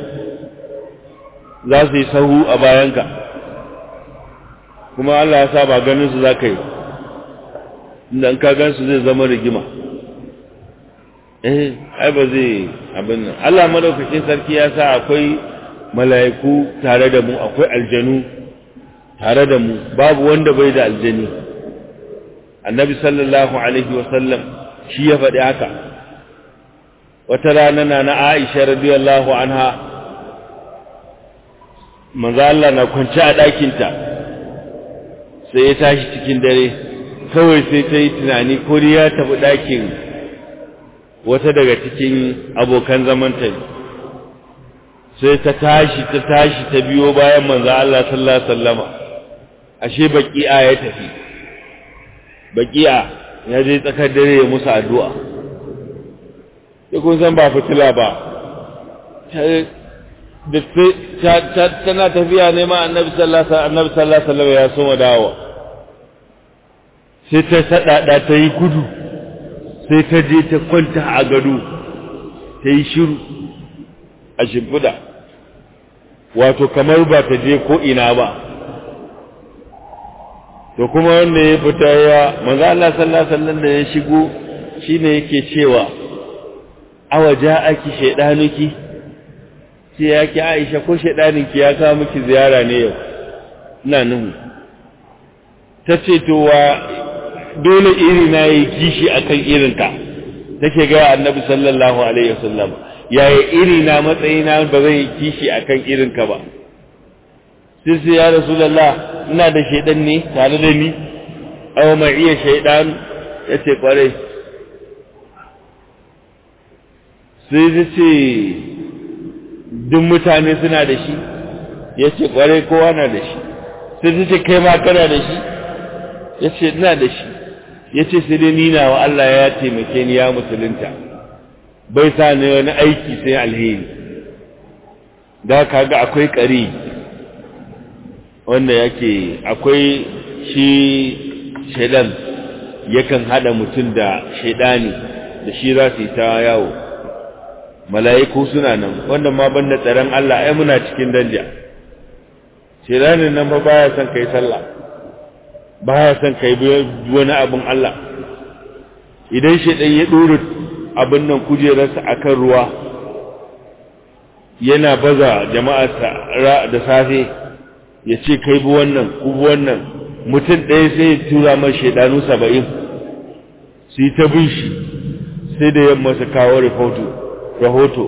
A: za su yi sahu a bayanka kuma Allah ya sa ba ganin su za ka yi inda in ka gan su zai zama rigima eh ai ba zai abin nan Allah madaukakin sarki ya sa akwai mala'iku tare da mu akwai aljanu tare da mu babu wanda bai da aljani annabi sallallahu alaihi wasallam shi ya faɗi haka wata rana na na aisha radiyallahu anha manzo Allah na kwance a ɗakinta sai ya tashi cikin dare kawai sai ta yi tunani ko ya tafi ɗakin wata daga cikin abokan zamanta sai ta tashi ta tashi ta biyo bayan manzo Allah sallallahu alaihi wasallama ashe baqi'a ya tafi baqi'a ya je tsakar dare ya musu addu'a sai kun san ba fitila ba da tana tafiya ne ma annabi sallallahu alaihi wasallam ya so dawo sai ta sadada ta yi gudu sai ta je ta kwanta a gado ta yi shiru a shimfiɗa wato kamar ba ta je ko ina ba to kuma wanda ya fita ya manzo Allah sallallahu alaihi wasallam da ya shigo shine yake cewa awa ja'aki shaydanuki sai ya ki Aisha ko shaydaninki ya kawo miki ziyara ne yau ina nuhu tace to wa dole iri na yi kishi akan irinka take ga annabi sallallahu alaihi wasallam yaya iri na matsayina ba zai yi kishi akan irinka ba sai sai ya rasulullah ina da shaidan ne tare da ni aw ma iya shaidan yace kware sai ya ce duk mutane suna da shi ya ce kwarai kowa na da shi sai ta ce kai ma kana da shi ya ce ina da shi ya ce sai dai nina wa Allah ya taimake ni ya musulunta bai sa ni wani aiki sai alheri da kaga akwai ƙari wanda yake akwai shi shaidan yakan hada mutum da shaidani da shi za su yi ta yawo mala'iku suna nan wanda ma banda tsaron Allah ai muna cikin danja shaidanin nan ba baya son kai sallah baya son kai wani abin Allah idan shaidan ya dora abin nan kujerarsa akan ruwa yana baza jama'arsa da safe ya ce kai bi wannan ku bi wannan mutum ɗaya sai ya tura mai shaidanu saba'in su yi ta bin shi sai da yamma su kawo rahoto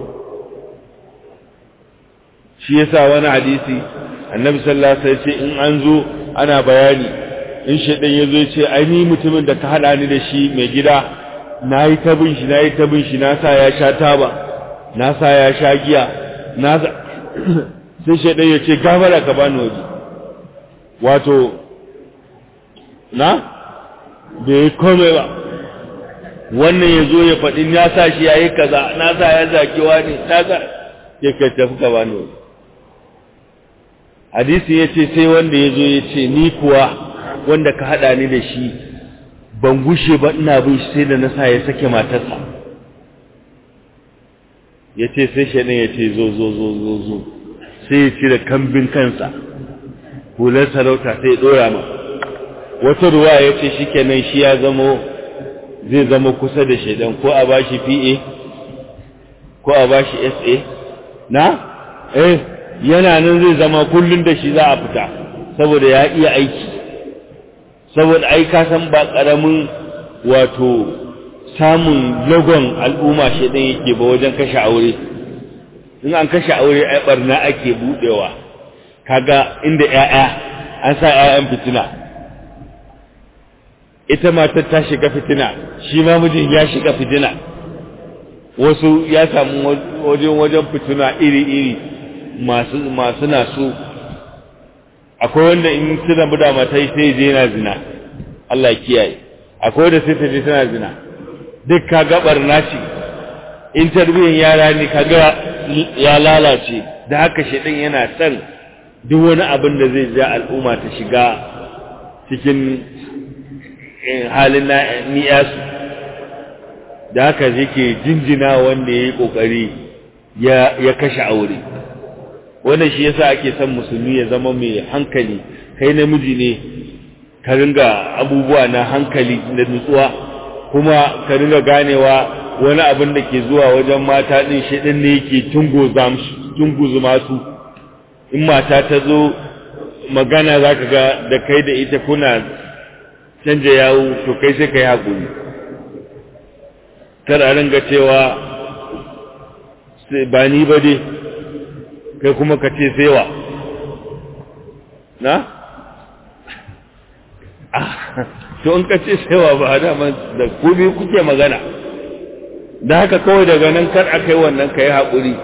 A: shi yasa wani hadisi annabi sallallahu alaihi wasallam ce in an zo ana bayani in shaidan ya zo ya ce ai ni mutumin da ka hada ni da shi mai gida na yi ta bin shi na yi ta bin shi na sa ya sha taba na sa ya sha giya na sai shaidan ya ce gafara ka bani waje wato na bai komai ba wannan ya zo ya faɗi ya sa shi ya yi kaza na sa ya zakewa ne na sa ya kai tafi ka bani waje hadisi ya ce sai wanda ya zo ya ce ni kuwa wanda ka haɗa ni da shi ban gushe ba ina bin shi sai da na sa ya sake matarsa ya ce sai shaɗin ya ce zo zo zo zo zo sai ya cire kambin kansa hular sarauta sai ya ɗora ma wata ruwa ya ce shi kenan shi ya zamo zai zama kusa da shaidan ko a ba shi pa ko a ba shi sa na eh yana nan zai zama kullum da shi za a fita saboda ya iya aiki saboda ai ka san ba ƙaramin wato samun lagon al'umma shaidan yake ba wajen kashe aure in an kashe aure ai barna ake budewa kaga inda ƴaƴa an sa ƴaƴan fitina ita matar ta shiga fitina shi ma mijin ya shiga fitina wasu ya samu wajen wajen fitina iri-iri masu masu nasu akwai wanda in suna buda matai sai je yana zina Allah ya kiyaye akwai wanda sai ta je tana zina duk ka gabar naci in tarbiyyar yara ne kaga ya lalace da haka shedan yana son duk wani abin da zai ja al'umma ta shiga cikin halin niyasu da haka yake jinjina wanda ya yi ƙoƙari ya kashe aure wannan shi yasa ake son musulmi ya zama mai hankali kai namiji ne ka ringa abubuwa na hankali da nutsuwa kuma ka ringa ganewa wani abin da ke zuwa wajen mata din shi din ne yake tunguzuma su in mata ta zo magana za ka ga da kai da ita kuna canja yawo to kai sai ka yi haƙuri kar a ringa cewa ba ni ba dai kai kuma ka ce sewa na? to in ka ce sewa ba a daman da kubi kuke magana da haka kawai daga nan kar a kai wannan ka yi haƙuri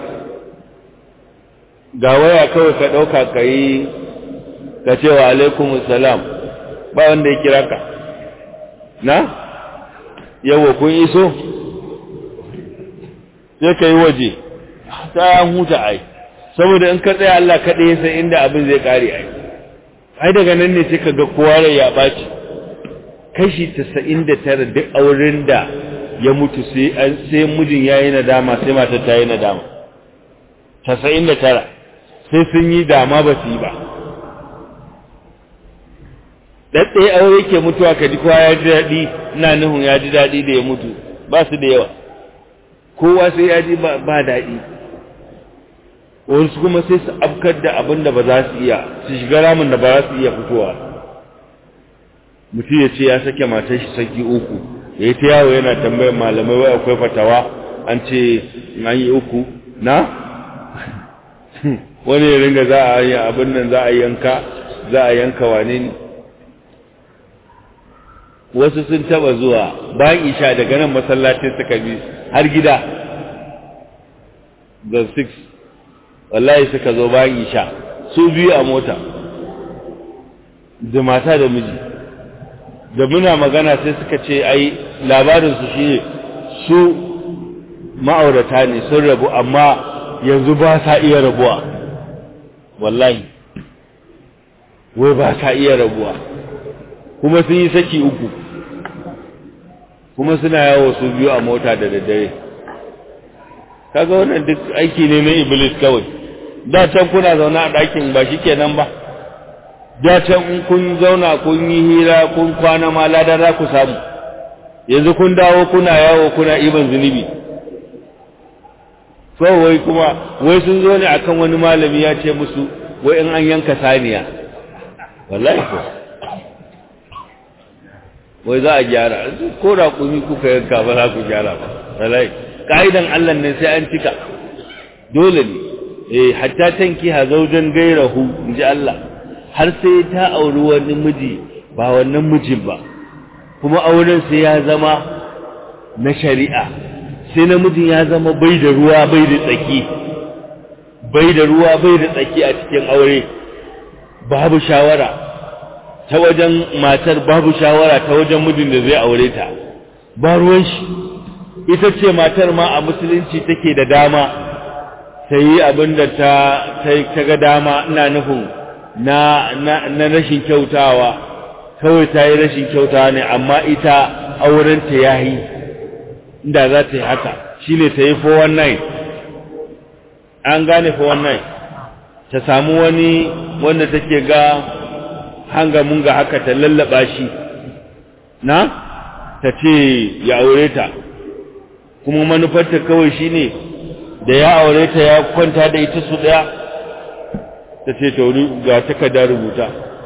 A: ga waya kawai ka ɗauka ka yi ka ce wa alaikumus salam ba wanda ya kira ka na yawa kun iso sai ka yi waje ta huta ai saboda in ka tsaya Allah kaɗai ya san inda abin zai ƙare ai ai daga nan ne sai ka ga kowa rai ya ɓaci kashi tasa'in da tara duk auren da ya mutu sai an sai mijin ya yi nadama sai matar ta yi nadama tasa'in da tara sai sun yi dama ba su yi ba ɗaɗɗaya aure ke mutuwa ka ji kowa ya ji daɗi ina nuhun ya ji daɗi da ya mutu ba su da yawa kowa sai ya ji ba daɗi wasu kuma sai su afkar da abin da ba za su iya su shiga ramin da ba za su iya fitowa mutum ya ce ya sake matar shi saki uku ya yi ta yawo yana tambayar malamai wai akwai fatawa an ce an yi uku na wani ya ringa za a yi abin nan za a yanka za a yanka wane ne wasu sun taba zuwa bayan isha daga nan masallacin suka bi har gida da 6 wallahi suka zo bayan isha su biyu a mota da mata da miji da muna magana sai suka ce ai labarinsu shi ne su ma'aurata ne sun rabu amma yanzu ba sa iya rabuwa wallahi wai ba sa iya rabuwa kuma sun yi saki uku kuma suna yawo su biyu a mota da daddare kaga wannan duk aiki ne na iblis kawai da can kuna zaune a ɗakin ba shi kenan ba da can in kun zauna kun yi hira kun kwana ma ladan za ku samu yanzu kun dawo kuna yawo kuna iban zunubi so wai kuma wai sun zo ne akan wani malami ya ce musu wai in an yanka saniya wallahi ko wai za a gyara ko da kumi kuka yanka ba za ku gyara ba wallahi ka'idan Allah ne sai an cika dole ne eh hatta tanki ha zaujan gairahu inji Allah har sai ta auri wani miji ba wannan mijin ba kuma auren sai ya zama na shari'a sai namijin ya zama bai da ruwa bai da tsaki bai da ruwa bai da tsaki a cikin aure babu shawara ta wajen matar babu shawara ta wajen mijin da zai aure ta ba ruwan shi ita ce matar ma a musulunci take da dama ta yi abin da ta ta ga dama ina nufin na na rashin kyautawa kawai ta yi rashin kyautawa ne amma ita aurenta ya yi inda za ta yi haka shi ne ta yi 419 an gane 419 ta samu wani wanda take ga hanga munga haka ta lallaba shi na ta ce ya aure ta kuma manufarta kawai shi ne da ya aure ta ya kwanta da ita su ɗaya ta ce tauri ga takarda rubuta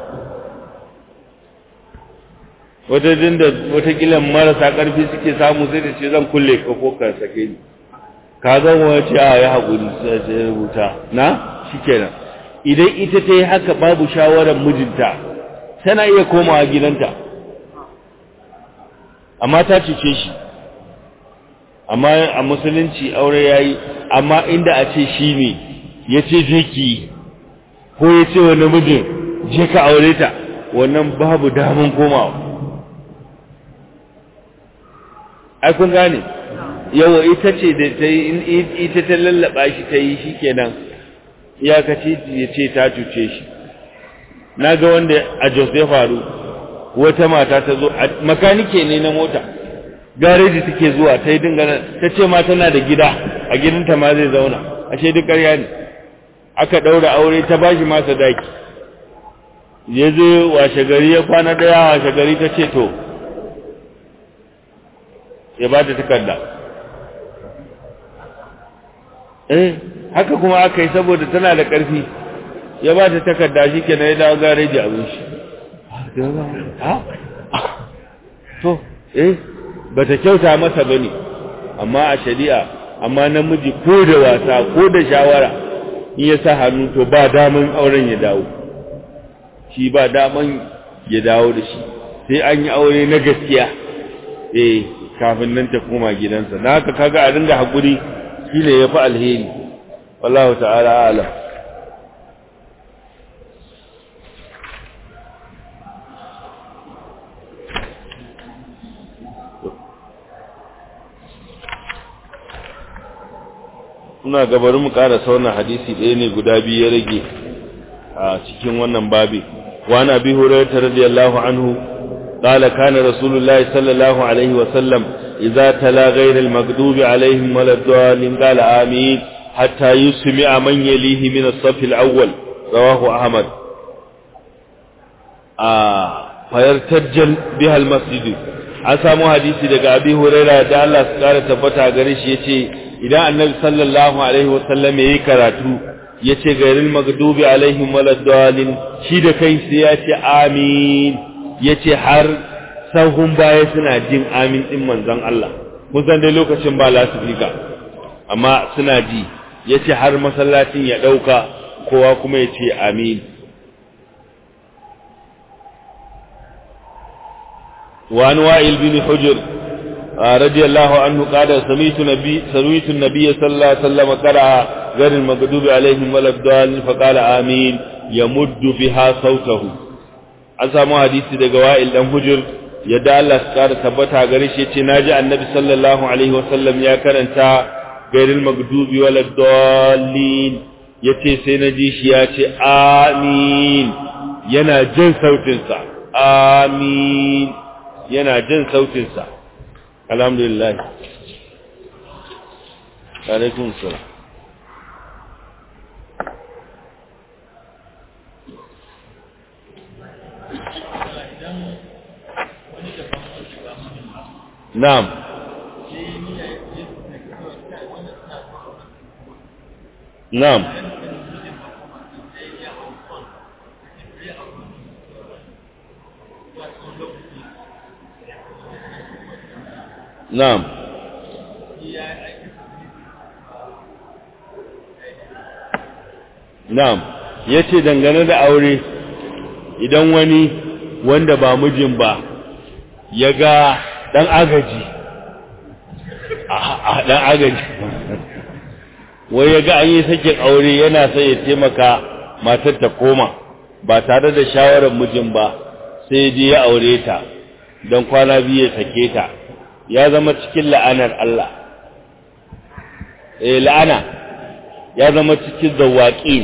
A: wata dinda watakila marasa ƙarfi suke samu sai da ce zan kulle ka ko ka sake ni ka zan wace a ya haƙuri sai rubuta na shi kenan idan ita ta yi haka babu shawarar mijinta tana iya komawa gidanta amma ta cuce shi amma a musulunci aure ya yi amma inda a ce shi ne ya ce je ki ko ya ce wani mijin je ka aure ta wannan babu damun komawa ai kun gane yawa ita ce da ta yi ita ta lallaba shi ta yi shi kenan iyakaci ya ce ta cuce shi na ga wanda a jos ya faru wata mata ta zo makanike ne na mota gareji take zuwa ta yi dingana ta ce ma tana da gida a gidanta ma zai zauna ashe duk ƙarya ne aka ɗaura aure ta bashi masa daki ya zo washe gari ya kwana ɗaya washe gari ta ce to ya ba ta takarda eh haka kuma aka yi saboda tana da ƙarfi ya ba ta takarda shi ke na ya dawo gareji abin shi to eh ba ta kyauta masa ba ne amma a shari'a amma namiji ko da wasa ko da shawara in ya sa hannu to ba daman auren ya dawo shi ba daman ya dawo da shi sai an yi aure na gaskiya eh kafin nan ta koma gidansa na haka kaga a dinga haƙuri shi ne ya fi alheri wallahu ta'ala alam ina gabarin mu ƙara sauna hadisi ɗaya ne guda biyu ya rage a cikin wannan babi wani abi hurairah radiyallahu anhu قال كان رسول الله صلى الله عليه وسلم إذا تلا غير المكذوب عليهم ولا الضالين قال آمين حتى يسمع من يليه من الصف الأول رواه أحمد آه فيرتجل بها المسجد an samu hadisi daga abi huraira da Allah su kara tabbata gare shi yace idan annabi sallallahu alaihi wasallam yayi karatu yace gairil magdubi alaihim waladdallin shi da kai sai yace amin yace har sahun baya suna jin amin din manzon Allah mun san dai lokacin ba lasifika amma suna ji yace har masallacin ya dauka kowa kuma yace amin وعن وائل بن حجر radiyallahu anhu qala sami'tu nabi sami'tu an-nabiy sallallahu alaihi wasallam qala غير المغضوب عليهم ولا الضالين فقال آمين يمد بها صوته an samu hadisi daga wa'il dan hujur yadda Allah ya kara tabbata gare shi yace naji annabi sallallahu alaihi wasallam ya karanta gairil magdubi wal dallin yace sai naji shi yace amin yana jin sautin sa amin yana jin sautin sa alhamdulillah alaikum salam Na'am. Na'am. Na'am. Na'am. Yace dangane da aure idan wani wanda ba mijin ba ya ga dan agaji a dan agaji wai ya ga an yi sakin aure yana sai ya taimaka matar ta koma ba tare da shawarar mijin ba sai ya je ya aure ta don kwana biyu ya sake ta ya zama cikin la'anar Allah eh la'ana ya zama cikin zawaqin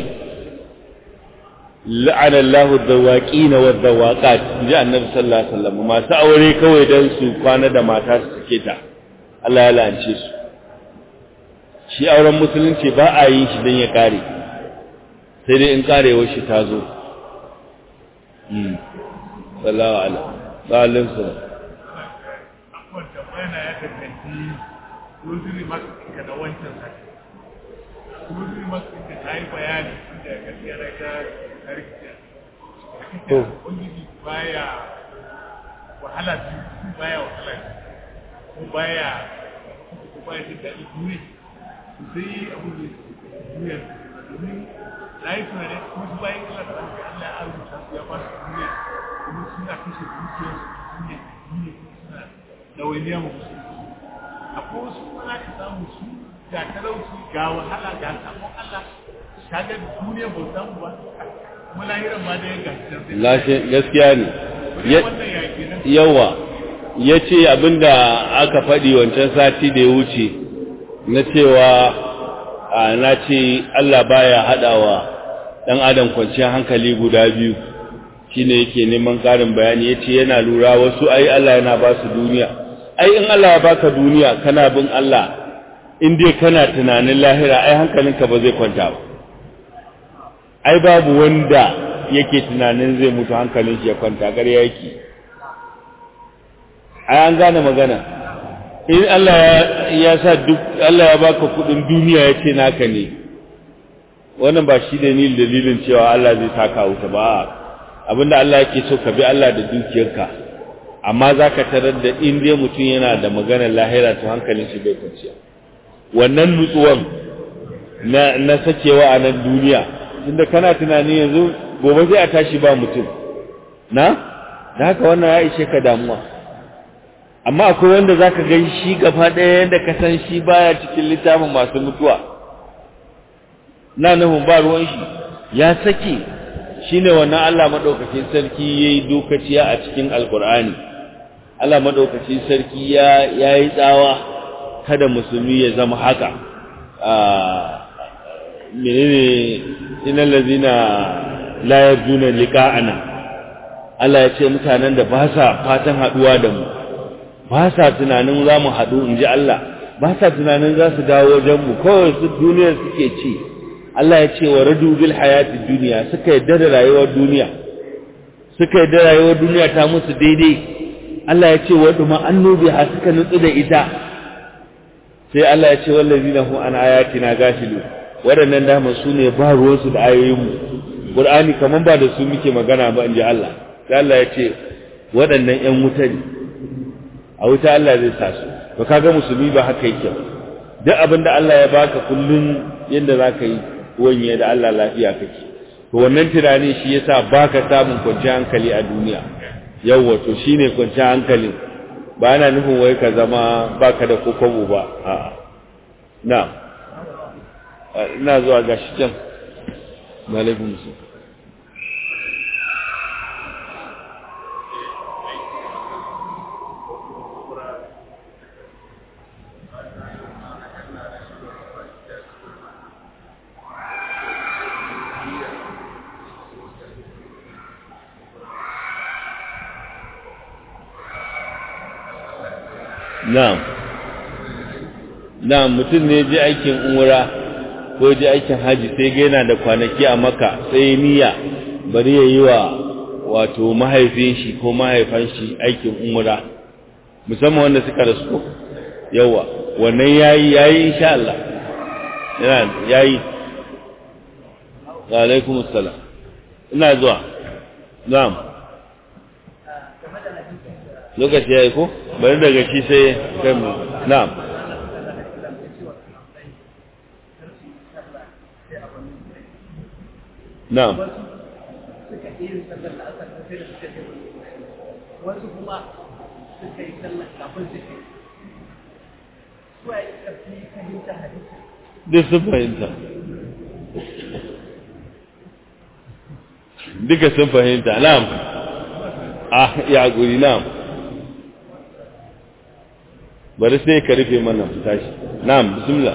A: la'ana Allahu zawaqina wa zawaqat ji annabi sallallahu alaihi wasallam masu aure kawai dan su kwana da mata su sake ta Allah ya la'ance su shi auren musulunci ba a yin shi dan ya kare sai dai in karewar shi ta zo hmm sallallahu alaihi sallallahu alaihi
B: akwai tambayana ya danganci rosary max ɗinka na wancan sati rosary max ɗinka ta yi bayani inda gaskiya na ta harkiya
A: To.
B: ubangiji baya wahala biyu baya wahala biyu ko baya ko baya jin daɗi duniya to sai abu ne duniya domin na yi tunani kuma su bayan kala da Allah Allah ya arzuta su ya ba su duniya kuma suna kashe dukiyarsu duniya duniya kuma suna ɗawainiya ma musu akwai wasu kuma za ka samu su ga talauci ga wahala ga sabon Allah kaga duniya ba samu ba kuma lahiran ma da ya gashi
A: lashe gaskiya ne Ya-
B: wannan yaƙi nan
A: yawa ya ce abinda aka faɗi wancan sati da ya wuce na cewa a na ce Allah baya haɗawa ɗan adam kwanciyar hankali guda biyu shine yake neman ƙarin bayani ya ce yana lura wasu ai Allah yana ba su duniya ai in Allah ya baka duniya kana bin Allah in dai kana tunanin lahira ai hankalinka ba zai kwanta ba ai babu wanda yake tunanin zai mutu hankalin shi ya kwanta ƙarya yake ai an gane magana in Allah ya sa duk Allah ya baka kudin duniya ya ce naka ne wannan ba shi ne ni dalilin cewa Allah zai saka wuta ba abinda Allah yake so ka bi Allah da dukiyarka amma zaka tarar da in dai mutum yana da maganar lahira to hankalin shi bai kwanciya wannan nutsuwan na na sakewa a nan duniya tunda kana tunani yanzu gobe zai a tashi ba mutum na da haka wannan ya ishe ka damuwa amma akwai wanda zaka gan shi gaba ɗaya yanda ka san shi baya cikin littafin masu mutuwa na nufin ba ruwan shi ya sake shine wannan Allah madaukakin sarki yayi dokaciya a cikin alkur'ani Allah madaukakin sarki ya yayi tsawa kada musulmi ya zama haka menene innal ladina la yarjuna liqa'ana Allah ya ce mutanen da ba sa fatan haduwa da mu ba sa tunanin za mu haɗu in ji Allah ba sa tunanin za su dawo wajen mu kawai su duniyar suke ci Allah ya ce wa radu bil hayati duniya suka yadda da rayuwar duniya suka yadda rayuwar duniya ta musu daidai Allah ya ce wa duma annubi ha suka nutsu da ita sai Allah ya ce wallazina hum an ayatina gafilu waɗannan dama su ne ba ruwansu da ayoyinmu Qur'ani kaman ba da su muke magana ba in ji Allah sai Allah ya ce waɗannan ƴan wuta ne a wuta Allah zai sa su to kaga musulmi ba haka yake ba duk abin da Allah ya baka kullun yanda zaka yi wanye da Allah lafiya kake to wannan tunani shi yasa baka samun kwanciyar hankali a duniya yawwa to shine kwanciyar hankali ba ana nufin wai ka zama baka da kokobo ba a'a na ina zuwa gashi can malaikun su Na'am. Na'am mutum ne je aikin umra ko je aikin haji sai ga yana da kwanaki a Makka sai niyya bari ya yi wa wato mahaifin shi ko mahaifan shi aikin umra musamman wanda suka rasu yawa wannan yayi yayi insha Allah yana yayi wa alaikum assalam ina zuwa na'am lokaci yayi ko bari daga shi sai kai mu na'am na'am
C: wasu kuma suka yi sallah kafin su ke suwa yi ƙarfi fahimta hadisi
A: duk sun fahimta duka sun fahimta na'am ah ya guri na'am bari sai ka rufe mana fita shi na'am bismillah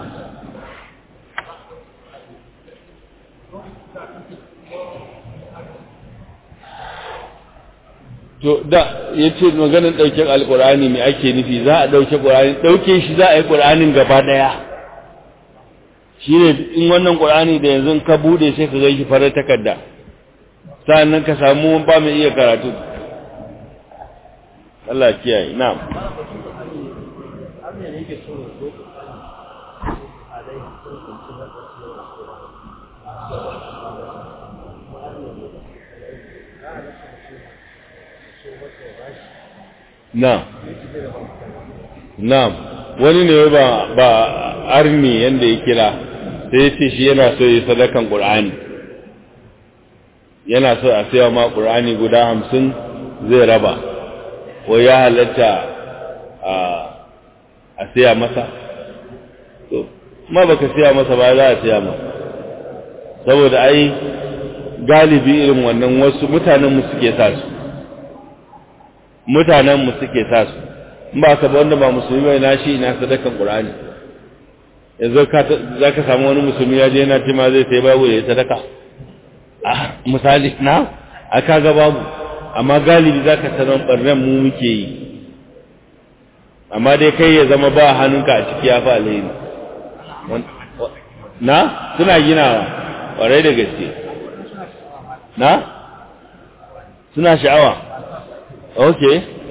A: to da ya ce maganin ɗauke alƙur'ani mai ake nufi za a ɗauke ƙur'ani ɗauke shi za a yi ƙur'anin gaba ɗaya shi ne in wannan ƙur'ani da yanzu ka buɗe sai ka gan shi farar takarda sa'annan ka samu ba mai iya karatu Allah kiyaye na'am Na'am. Na'am. Wani ne ba ba arni yanda ya kira sai ya ce shi yana so yi sadakan Qur'ani. Yana so a sayawa ma Qur'ani guda hamsin zai raba. Wai ya halatta a a saya masa. To, ma baka saya masa ba za a saya masa. Saboda ai galibi irin wannan wasu mutanen mu suke sa su. mutanen mu suke sa su in ba ka ba wanda ba musulmi bai na shi ina sadakan qur'ani yanzu ka za ka samu wani musulmi ya je yana ce ma zai sai babu ya sadaka ah misali na a kaga babu amma galibi za ka sanar barnan mu muke yi amma dai kai ya zama ba hannunka a ciki ya fa alheri na suna ginawa ƙwarai da gaske na suna sha'awa ok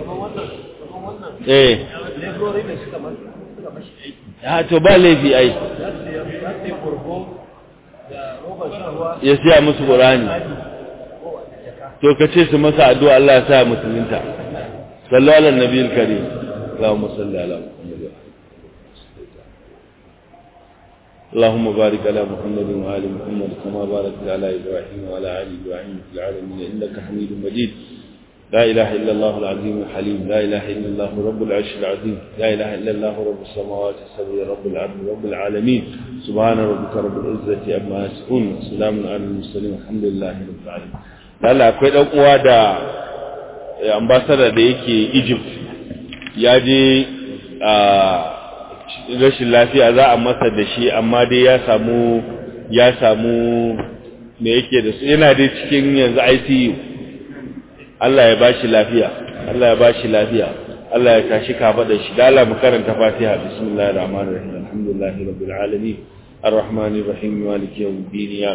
A: eh ya to ba laifi ai ya siya musu ƙurani to ka ce su masa addu'a Allah ya sa musulunta sallallahu ala nabiyil karim Allahumma salli ala Muhammad اللهم بارك على محمد وآل محمد كما باركت على إبراهيم وعلى آل إبراهيم في العالمين إنك حميد مجيد لا إله إلا الله العظيم الحليم لا إله إلا الله رب العرش العظيم لا إله إلا الله رب السماوات السبع رب العرش رب العالمين سبحان ربك رب العزة عما يصفون وسلام على المرسلين الحمد لله رب العالمين lalla akwai dan uwa da ambassador da yake Egypt ya je a rashin lafiya za a masa da shi amma dai ya samu ya samu me yake da su yana dai cikin yanzu ICU Allah ya bashi lafiya Allah ya bashi lafiya Allah ya tashi kafa da shi da Allah mu karanta Fatiha bismillahir rahmanir rahim alhamdulillahi rabbil alamin arrahmanir rahim maliki yawmiddin